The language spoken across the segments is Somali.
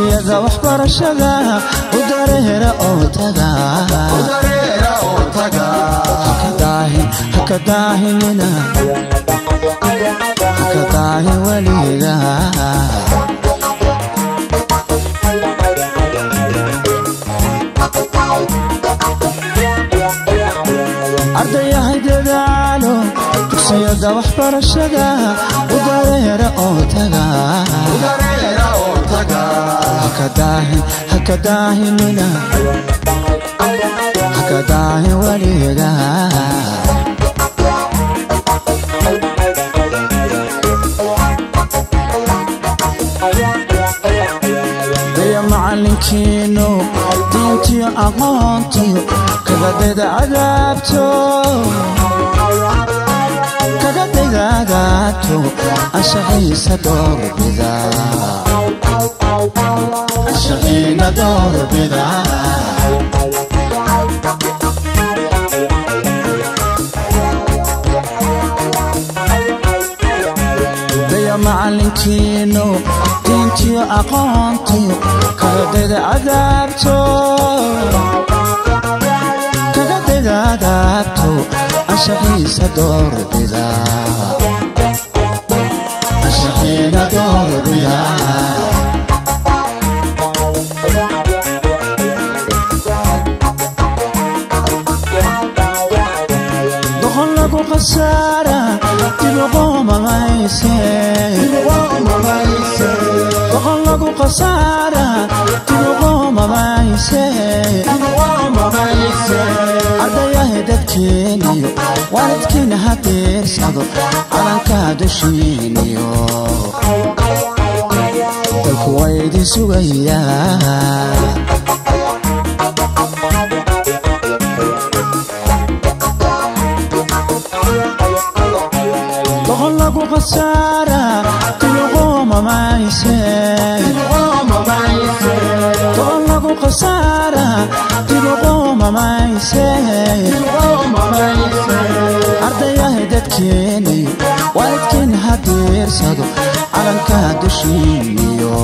dugsiyada waxbarashada u dareera oo taga haka daahinina haka daahin weliga ardayahay dadaalo dugsiyada waxbarashada u dareera oo taga haka daahinina haka daahin weliga daya macalinkiinu diintiyo aqoontiyo kagadayda cadaabto kagadayda cadaabto anshaxiisa doorbida anshaxiina doorbida daya macalinkiinu diintiyo aqoontiyo kagadayda cadaabto kagadayda cadaabto anshaxiisa doorbida anshaxiina doorbida doqon lagu khasaara dibuqoomamayse doqon lagu khasaara dibuqoomamayse ardayahay dadkeeniyo waalidkiina ha diirsado calankaa dushiiniyo dalku waa idin sugayaa doqon lagu khasaara dibuqoomamayse doqon lagu khasaara dibuqoomamayse ardayahay dadkeeniyo waalidkiina ha diirsado calankaa dushiiniyo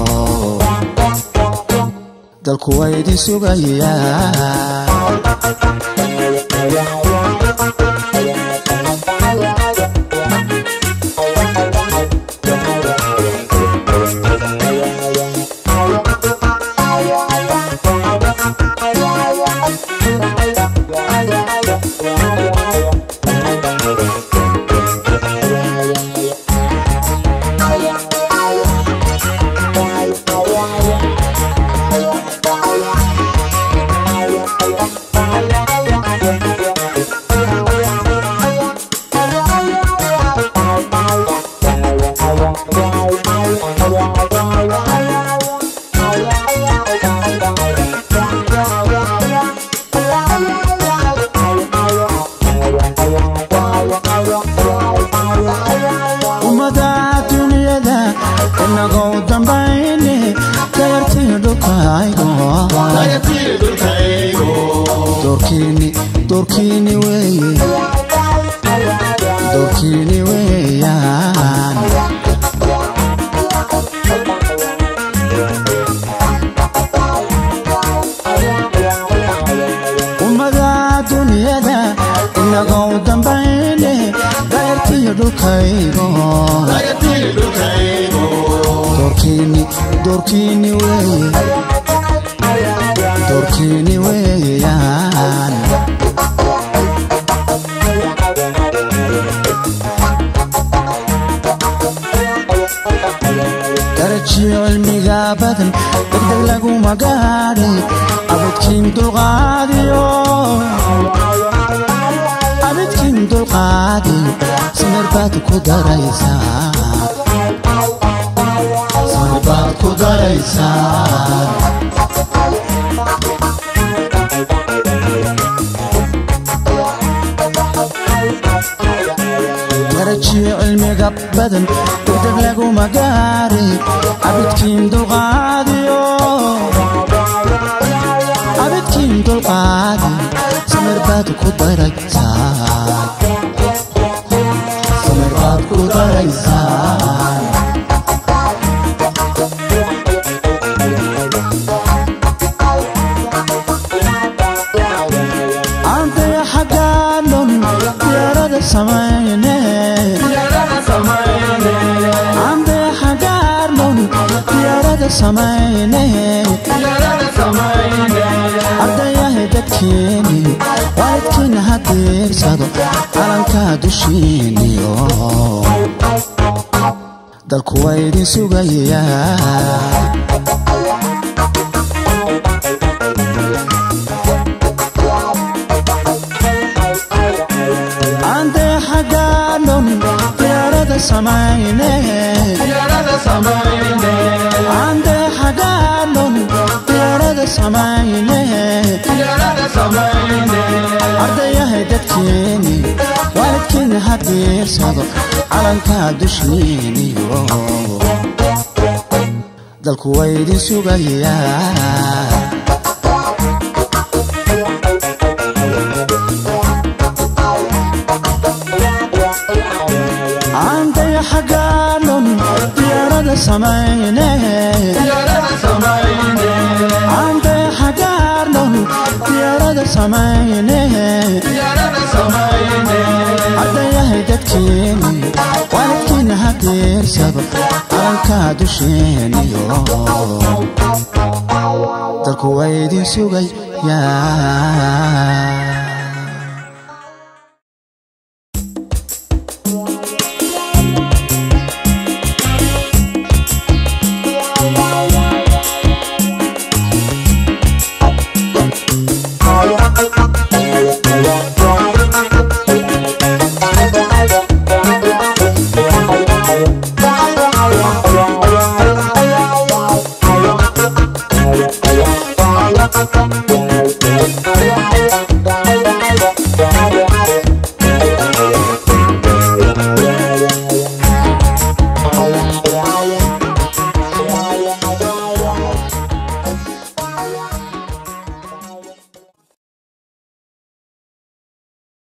dalku waa idin sugayaa ummada dunyada inagou dambayne dayartii dhulkaygo doorkiini doorkiini weeye doorkiini weeyaan ummada dunyada inagou dambayne dayartii dhulkaygo doorkiini doorkiini weeye doorkiini weeyaan darajiyo cilmiga badan degdeg laguma gaadhi abidkiin dulqaadiyo abidkiin dulqaadiyo samir baad ku daraysaa samir baad ku daraysaa darajiyo cilmiga badan degdeg laguma gaari abidkiin dulqaadiyo abidkiin dulqaadi samir baad ku daraysaa samir baad ku daraysaa samayne ardayahay dadkeeni waalidkiina ha diirsado calankaa dushiiniyo dalku waa idin sugayaa ande xagaanon diyaarada samayne ande xagaanon diyaarada samayne ardayahay dadkeeni waalidkiina ha diirsado calankaa dushiiniyo dalku waa idin sugayaa anday xagaanon diyaarada samayne anday xagaanon diyaarada samayne ardayahay dadkeeni waalidkiina ha diirsado calankaa dusheeniyo dalku waa idin sugayaa